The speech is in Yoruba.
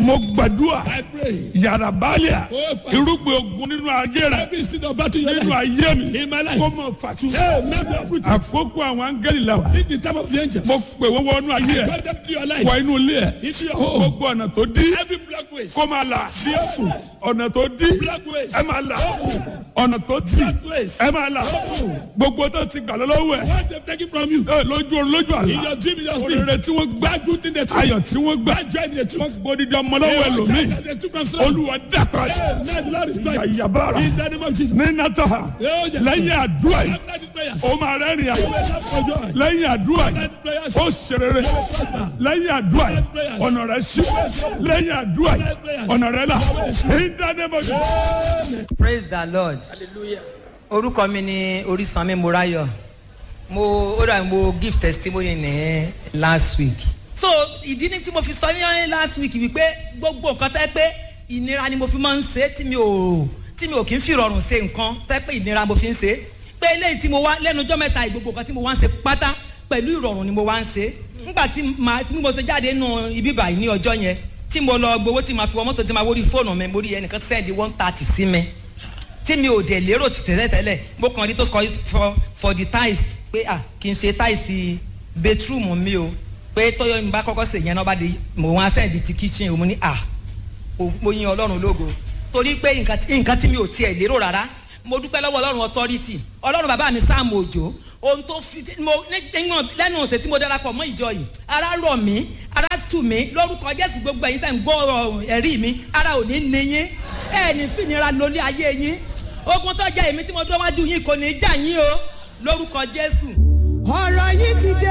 mo gbàdúrà I pray. yàrá báàlíà Oh, Father. irúgbìn ogun nínú ayé rẹ Every seed of battle in your nínú life. ayé mi In my life. kó mọ fàtú. Hey, maybe I put àkókò àwọn áńgẹ́lì la wa in the time of the angels. mo pè wọ́n wọnú ayé ẹ̀ God them to your life. wọ inú ilé ẹ̀ Into your home. gbogbo ọ̀nà tó dí Every black ways. kó máa là ọ̀nà tó dí Black ways. ẹ máa là ọ̀nà tó tì Black ways. ẹ máa là gbogbo tó ti gbà lọ́wọ́ ẹ̀ What they've taken from you. ẹ, lójú orun lójú In àlá your dream, in your sleep. òrèrè tí wọ́n gbà That good thing they took. ayọ̀ tí wọ́n gbà That joy they took. wọ́n gbódìdí ọmọ lọ́wọ́ ẹlòmíì That they took from someone. olúwa dàpọ̀ Hey, now the Lord is trying. àyàbára In the name of Jesus. ní nàtàhà Oh, yes. lẹ́yìn àdúrà yìí After these prayers. ó máa rẹ́rìn àyè Clap for joy. lẹ́yìn àdúrà yìí After these prayers. ó ṣerere lẹ́yìn àdúrà yìí ọ̀nà rẹ̀ ṣí lẹ́yìn àdúrà yìí ọ̀nà rẹ̀ là ní dánimọ̀ praise the lord orúkọ mi ni orísanmi morayo mo ó dà mo give testimony ní last week so ìdí ni tí mo fi sọ ní last week wípé gbogbo nǹkan tẹ́ pé ìnira ni mo fi máa ń ṣe tí mi ò tí mi ò kí ń fi rọrùn ṣe nǹkan tẹ́ pé ìnira mo fi ń ṣe pé eléyìí tí mo wá lẹ́nu ọjọ́ mẹ́ta ìgbogbo nǹkan tí mo wá ń ṣe pátá pẹ̀lú ìrọ̀rùn ni mo wá ń ṣe nígbà tí màá tí mo ṣe jáde nù ibi báyìí ní ọjọ́ yẹn tí mo lọ gbowó tí màá fi wọ mọ́tò tí màá wọrí fóònù mi mo rí ẹnìkan sẹ́ẹ̀dì one thirty sí mi tí mi ò dẹ̀ lérò ti tẹ́lẹ̀ tẹ́lẹ̀ mo kàn rí tó sọ for for the tiles pé à kì í ṣe tiles bedroom mi o pé tọ́yọ̀ mi bá kọ́kọ́ sè yẹn náà bá di mo wá sẹ́ẹ̀dì ti kitchen o mo ní à o- mo yin ọlọ́run lógo torí pé nǹkan tí- nǹkan tí mi ò tiẹ̀ lérò rárá mo dúpẹ́ lọ́wọ́ ọlọ́run authority ọlọ́run bàbá mi sáàmù òjò ohun tó fi mo nígbà lẹ́nu ọ̀sẹ̀ tí mo darapọ̀ mọ́ ìjọ yìí ara rọ̀ mí ara tù mí lórúkọ jésù gbogbo ẹ̀yin tẹ̀ ń gbọ́ ọ̀rọ̀ ẹ̀rí mi ara ò ní ní yín ẹ̀ ní fìnira lórí ayé yín ogun tó jẹ́ èmi tí mo dúró wájú yín kò ní í jà yín o lórúkọ jésù. ọ̀rọ̀ yìí ti dé